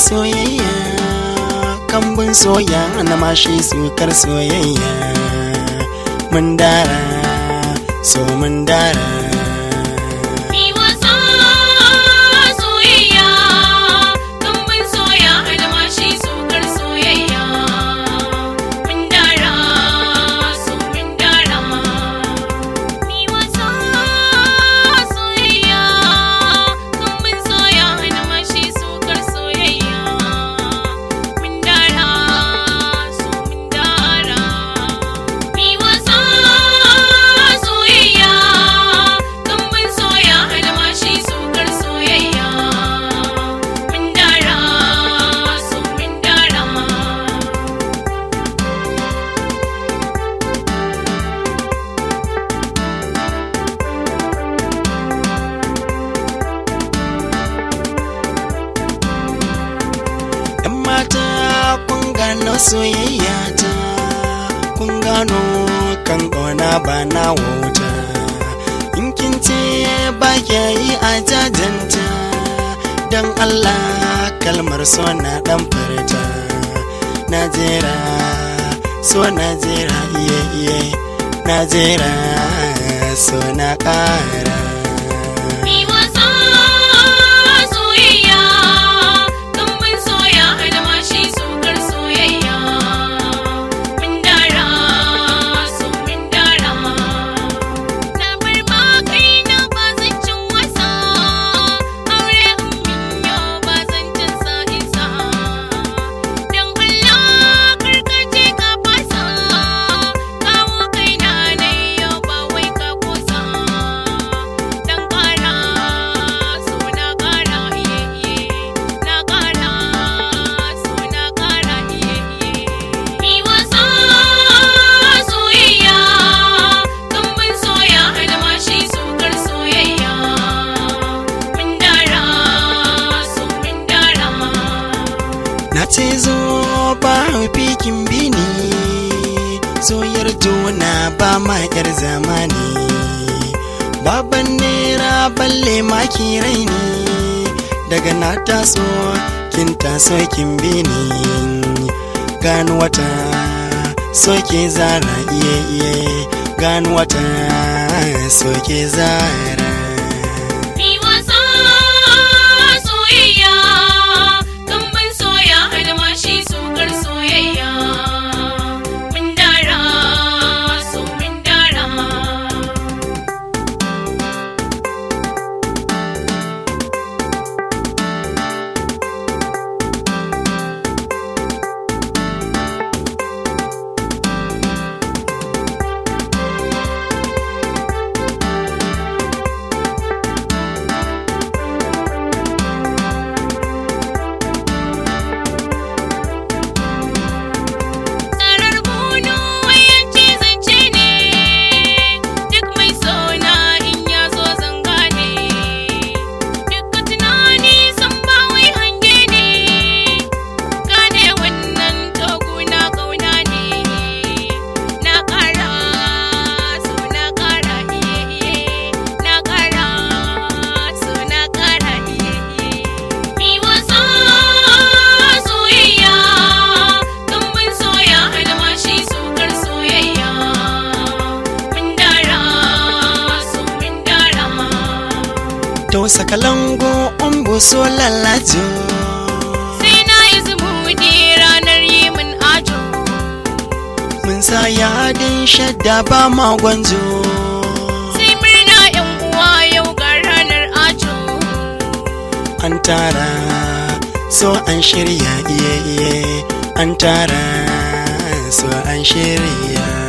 soyayya kambun soya na mashi sukar soyayya mun dara so mun dara Mi wasa soyayya, kambun soya almashi sukar soyayya. Mun dara, so mun dara. Mi wasa soyayya, kambun soya almashi sukar soyayya. Mun dara, so mun dara. Mi wasa soyayya, kambun soya almashi sukar soyayya. Mun dara, so mun dara. ‘Yan mata kun gano soyayya ta, kun gano kan ƙona ba na wauta. In kin ce ba kya yi a jajanta, don Allah kalmar so na ɗan furta. Najera, so Najera iye iye, Najera, so na ƙara. Mi wasa soyayya, kambun soya almashi sukar soyayya. Mun dara, so mun dara. Na bar ma kaina ba zan cin wasa, aure in min yau ba zan cin sa isa. Don Allah karkace ka fasa, kawo kaina na yau ba wai ka kusa. Dan ƙara, so na ƙara iye iye, na ƙara, so na ƙara iye iye. Mi wasa soyayya, kambun soya almashi sukar soyayya. Mun dara, so mun dara. Na ce zo ba fikin bini soyar juna ba ma yar zamani baban nera balle maki raini daga na taso kin taso kin bini gano wata soke zara iye iye gano wata soke zara Mi wasa soyayya, kambun soya almashi sukar soyayya. Mun dara, so mun dara. Tsarar bunu wayanci zance ne, duk mai sona in ya zo zanga ne. Duka tunani san ba wai hange ne, gane wannan toguna ƙauna ne. Na ƙara, so na ƙara iye iye, na ƙara, so na ƙara iye iye. Mi wasa soyayya, kambun soya almashi sukar soyayya. Mun dara, so mun dara. to sakalango umbu so lalajo Sai na yi zumuɗi ranar yi min ajo. mun sa yadin shadda ba ma gwanzo Sai murna ‘yan uwa yau ga ranar ajo. an tara so an shirya iye iye an tara so an shirya